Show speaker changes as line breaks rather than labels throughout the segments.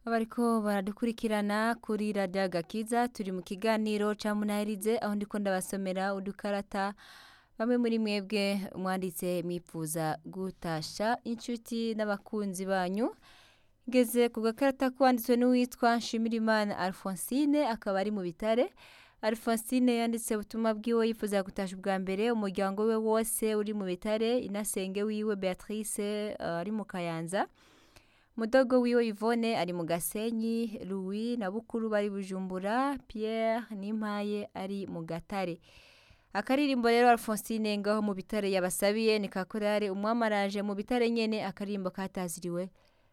bariko baradukurikirana kuri radiyo agakiza turi mu kiganiro ca munahirize aho ndiko ndabasomera udukarata bamwe muri mwebwe mwanditse mwifuza gutasha inshuti n'abakunzi banyu ngeze ku gakarata kwanditswe n'uwitwa nshimirimana alphonsine akaba ari mu bitare alphonsine yanditse ubutumwa bwiwe yifuza gutasha ubwa mbere umuryango we wose uri mu bitare inasenge wiwe beatrice uh, ari mu kayanza mudogo wiwe Yvonne ari mu Gasenyi Louis na Bukuru bari Bujumbura Pierre Nimpaye ari mu Gatare akaririmbo rero Alphonsine ngaho mu bitare yabasabiye ni kakorare umwamaraje mu bitare nyene akaririmbo kataziriwe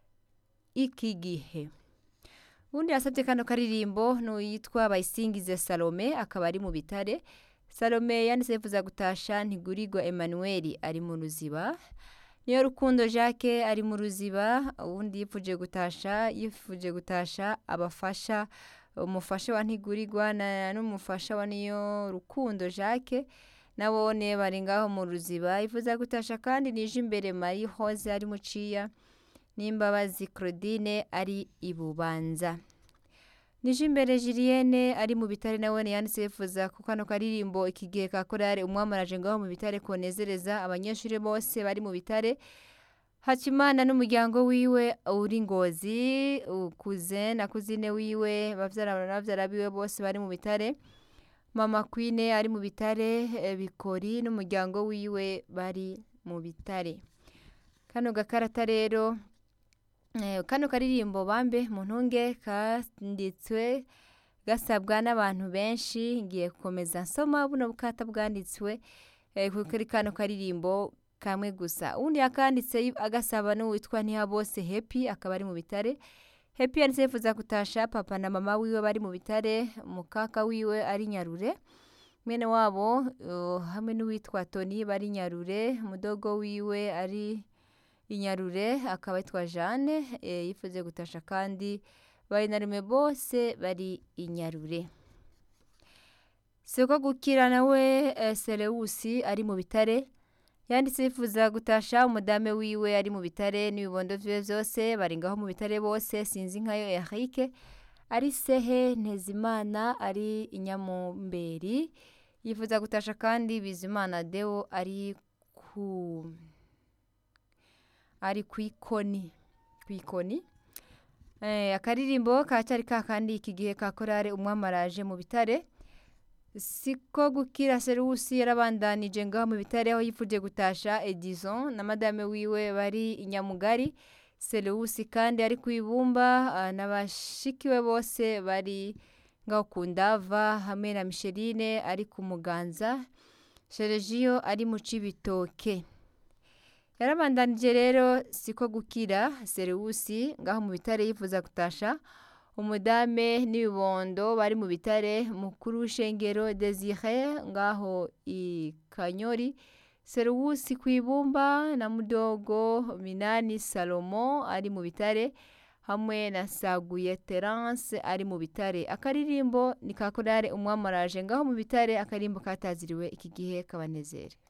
iki gihe undi yasabye kano karirimbo n'uyitwa Bayisingize Salome akaba ari mu bitare Salome yanditse yifuza gutasha ntigurirwa Emmanuel ari mu ruziba niyo rukundo jacques ari mu ruziba ubundi yifuje gutasha yifuje gutasha abafasha umufasha wa ntigurirwa n'umufasha wa niyo rukundo jacques nabone bari ngaho mu ruziba yifuza gutasha kandi nije imbere marie hose ari muciya n'imbabazi claudine ari ibubanza nije imbere Julienne ari mu bitare nawe yanditse yifuza ku kano karirimbo iki gihe ka korale umwamaraje ngaho mu bitare konezereza abanyeshuri bose bari mu bitare Hakimana n'umuryango wiwe uri ngozi ukuze na kuzine wiwe bavyara bavyara biwe bose bari mu bitare Mama Queen ari mu bitare bikori n'umuryango wiwe bari mu bitare kano gakarata rero kano karirimbo bambe mu ntunge kanditswe gasabwa n'abantu benshi ngiye gukomeza nsoma buno bukata bwanditswe kuri kano karirimbo kamwe gusa ubundi yakanditse agasaba n'uwitwa ntihabose hepi akaba ari mu bitare hepi yanditse yifuza gutasha papa na mama wiwe bari mu bitare mukaka wiwe ari nyarure mwene wabo hamwe n'uwitwa toni bari nyarure mudogo wiwe ari inyarure akaba yitwa Jeanne yifuze gutasha kandi bari na rimwe bose bari inyarure siko gukira nawe Seleusi ari mu bitare yanditse yifuza gutasha umudame wiwe ari mu bitare n'ibibondo vyiwe vyose bari ngaho mu bitare bose sinzi nkayo Eric ari sehe Ntezimana ari inyamumberi yifuza gutasha kandi Bizimana Deo ari ku ari kwikoni kwikoni eh akaririmbo kacari kakandi iki gihe ka korale umwamaraje mu bitare siko gukira serusi yarabandanije ngaho mu bitare aho yifuje gutasha Edison na madame wiwe bari inyamugari Seleusi kandi ari kwibumba n'abashikiwe bose bari ngaho kundava hamwe na Micheline ari ku muganza Sergio ari mu cibitoke yarabandanije rero siko gukira Seleusi ngaho mu bitare yifuza gutasha umudame n'ibibondo bari mu bitare mukuru w'ishengero Desire ngaho i Kanyori Seleusi kwibumba na mudogo Minani Salomo ari mu bitare hamwe na Saguye Terence ari mu bitare akaririmbo ni kakorare umwamaraje ngaho mu bitare akarimbo kataziriwe iki gihe kabanezere